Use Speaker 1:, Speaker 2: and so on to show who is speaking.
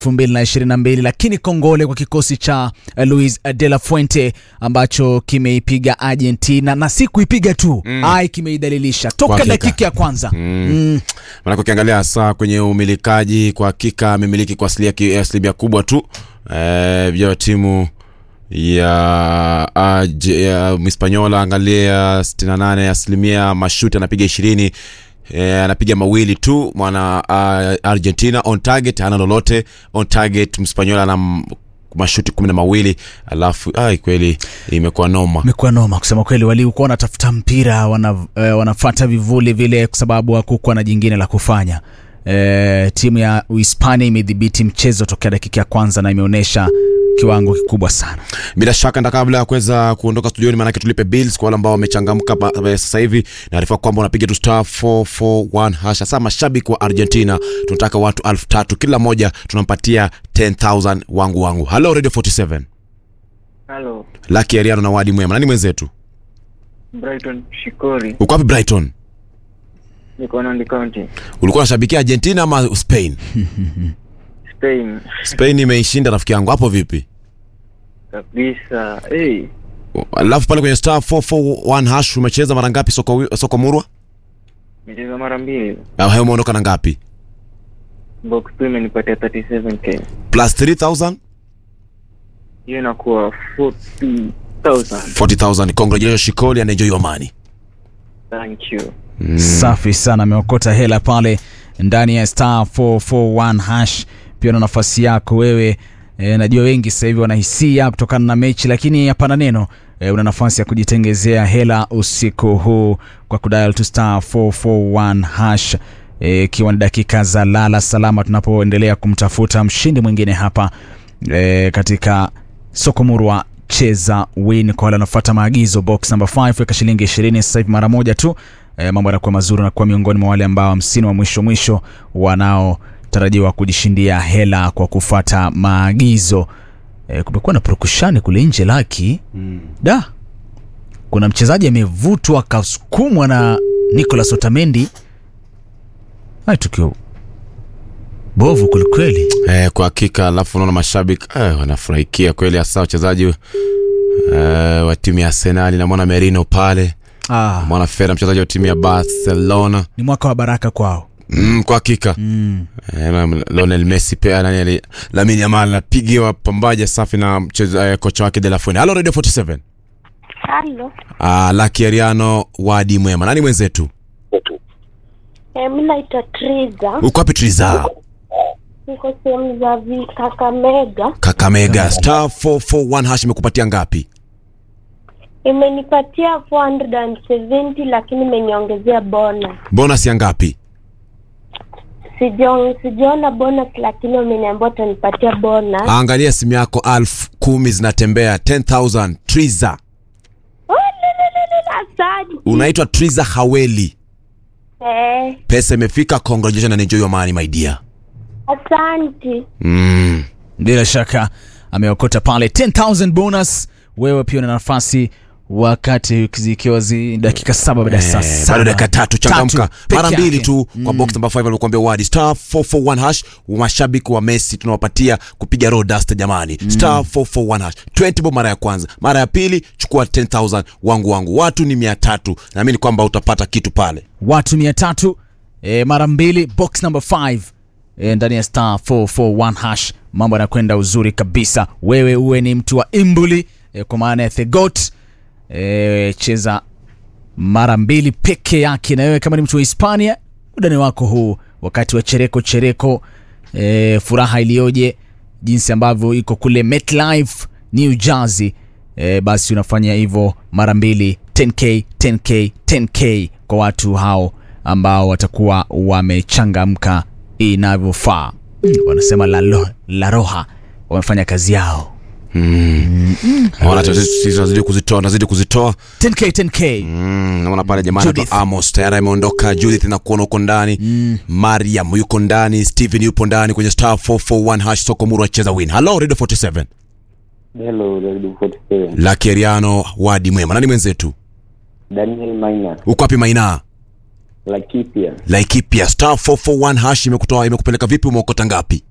Speaker 1: 2022 lakini kongole kwa kikosi cha uh, Luis de la Fuente ambacho kimeipiga Argentina na si kuipiga tu mm. ai kimeidhalilisha toka
Speaker 2: hakika.
Speaker 1: dakika ya kwanza mm. Mm.
Speaker 2: Maanake ukiangalia hasa kwenye umilikaji, kwa hakika amemiliki kwa asilia ki- asilimia kubwa tu eh, vya timu ya, uh, ya Hispaniola. Angalia 68 asilimia mashuti anapiga ishirini eh, anapiga mawili tu mwana uh, Argentina on target hana lolote on target. Mspanyola ana m- mashuti kumi na mawili alafu ai, kweli imekuwa noma.
Speaker 1: imekuwa noma kusema kweli, walikuwa wanatafuta mpira wana, eh, wanafata vivuli vile kwa sababu hakukuwa na jingine la kufanya. Eh, timu ya Uhispania imedhibiti mchezo tokea dakika ya kwanza na imeonyesha kiwango kikubwa sana.
Speaker 2: bila shaka nda kabla ya kuweza kuondoka studioni maanake tulipe bills kwa wale ambao wamechangamka ba- ba- sasa hivi naarifa kwamba unapiga tu star 441 hash hasa mashabiki wa argentina tunataka watu elfu tatu kila moja tunampatia 10000 wangu wangu halo radio 47
Speaker 3: Halo,
Speaker 2: laki ariano na wadi mwema nani mwenzetu
Speaker 3: Brighton Shikori,
Speaker 2: uko wapi brighton
Speaker 3: niko Nandi County,
Speaker 2: ulikuwa unashabikia argentina ama spain
Speaker 3: Spain
Speaker 2: spain imeishinda rafiki yangu hapo vipi
Speaker 3: kabisa. Hey,
Speaker 2: alafu pale kwenye star 441 hash umecheza mara ngapi soko, soko murwa
Speaker 3: nimecheza mara mbili,
Speaker 2: au hayo umeondoka na ngapi
Speaker 3: box tu imenipatia 37k,
Speaker 2: plus 3000
Speaker 3: hiyo inakuwa 40,000.
Speaker 2: 40000 congratulations shikoli and enjoy your money
Speaker 3: Thank you.
Speaker 1: Safi sana, ameokota hela pale ndani ya star 441 hash. Pia na nafasi yako wewe e, najua wengi sasa hivi wanahisia kutokana na mechi, lakini hapana neno e, una nafasi ya kujitengezea hela usiku huu kwa kudial to star 441 hash ikiwa e, ni dakika za lala salama tunapoendelea kumtafuta mshindi mwingine hapa e, katika soko murwa cheza win kwa wale wanafuata maagizo box number 5 weka shilingi 20 sasa hivi mara moja tu e, mambo yanakuwa mazuri na kuwa miongoni mwa wale ambao hamsini wa mwisho mwisho wanaotarajiwa kujishindia hela kwa kufuata maagizo e, kumekuwa na purukushani kule nje laki mm. da kuna mchezaji amevutwa akasukumwa na Nicolas Otamendi hai tukio bovu kwelikweli
Speaker 2: Eh, kwa hakika alafu unaona mashabiki eh, wanafurahikia kweli hasa wachezaji eh, wa timu ya Arsenal namwona Merino pale
Speaker 1: ah,
Speaker 2: mwana Fera mchezaji wa timu ya Barcelona
Speaker 1: ni mwaka wa baraka kwao
Speaker 2: mm, kwa hakika
Speaker 1: mm.
Speaker 2: eh, na Lionel Messi pia nani ali Lamine Yamal anapigiwa pambaja safi na mcheza, eh, kocha wake De La Fuente. Hello Radio 47
Speaker 4: Halo,
Speaker 2: ah, Lucky Ariano wadi mwema nani mwenzetu
Speaker 4: eh, mi naitwa Triza,
Speaker 2: uko wapi Triza
Speaker 4: niko sehemu za vi- Kakamega.
Speaker 2: Kakamega star 441 hash imekupatia ngapi
Speaker 4: Imenipatia 470 lakini imeniongezea bonus.
Speaker 2: bonus ya ngapi
Speaker 4: Sijaon- Sijaona bonus lakini wameniambia utanipatia bonus.
Speaker 2: angalia simu yako elfu kumi zinatembea 10000 Triza
Speaker 4: Oh, lelelele, Asante.
Speaker 2: unaitwa Triza Haweli
Speaker 4: Eh,
Speaker 2: pesa imefika congratulations and enjoy your money my dear
Speaker 4: asante.
Speaker 2: mm.
Speaker 1: bila shaka ameokota pale 10000 bonus wewe pia una nafasi wakati zikiwa zi dakika saba baada ya saa
Speaker 2: Eh,
Speaker 1: saba
Speaker 2: bado dakika tatu changamka
Speaker 1: peke
Speaker 2: mara mbili
Speaker 1: yake.
Speaker 2: tu kwa box number 5 alikuambia wadi star 441 hash mashabiki wa Messi tunawapatia kupiga road dust jamani star 441 hash 20 bob mara ya kwanza mara ya pili chukua 10000 wangu wangu watu ni 300 naamini kwamba utapata kitu pale
Speaker 1: watu mia tatu e, mara mbili box number 5 e, ndani ya star 441 hash mambo yanakwenda uzuri kabisa wewe uwe ni mtu wa imbuli e, kwa maana ya thegot e, cheza mara mbili peke yake na wewe kama ni mtu wa hispania udani wako huu wakati wa chereko chereko e, furaha iliyoje jinsi ambavyo iko kule metlife new jersey e, basi unafanya hivyo mara mbili 10k 10k 10k kwa watu hao ambao watakuwa wamechangamka inavyofaa mm, wanasema la, lo, la roha wamefanya kazi yao
Speaker 2: naona tunazidi kuzitoa nazidi kuzitoa
Speaker 1: 10k 10k
Speaker 2: Mm, naona pale jamaa
Speaker 1: Judith.
Speaker 2: anaitwa Amos tayari ameondoka. Judith na kuona uko ndani mm. Mariam yuko ndani, Steven yupo ndani kwenye star 441 hash soko muru acheza win. Hello Radio 47.
Speaker 3: Hello, Radio 47.
Speaker 2: Lucky Ariano wadi mwema. Nani mwenzetu?
Speaker 3: Daniel Maina,
Speaker 2: Uko wapi Maina?
Speaker 3: Laikipia,
Speaker 2: Laikipia star 441 hash imekutoa imekupeleka vipi umeokota ngapi?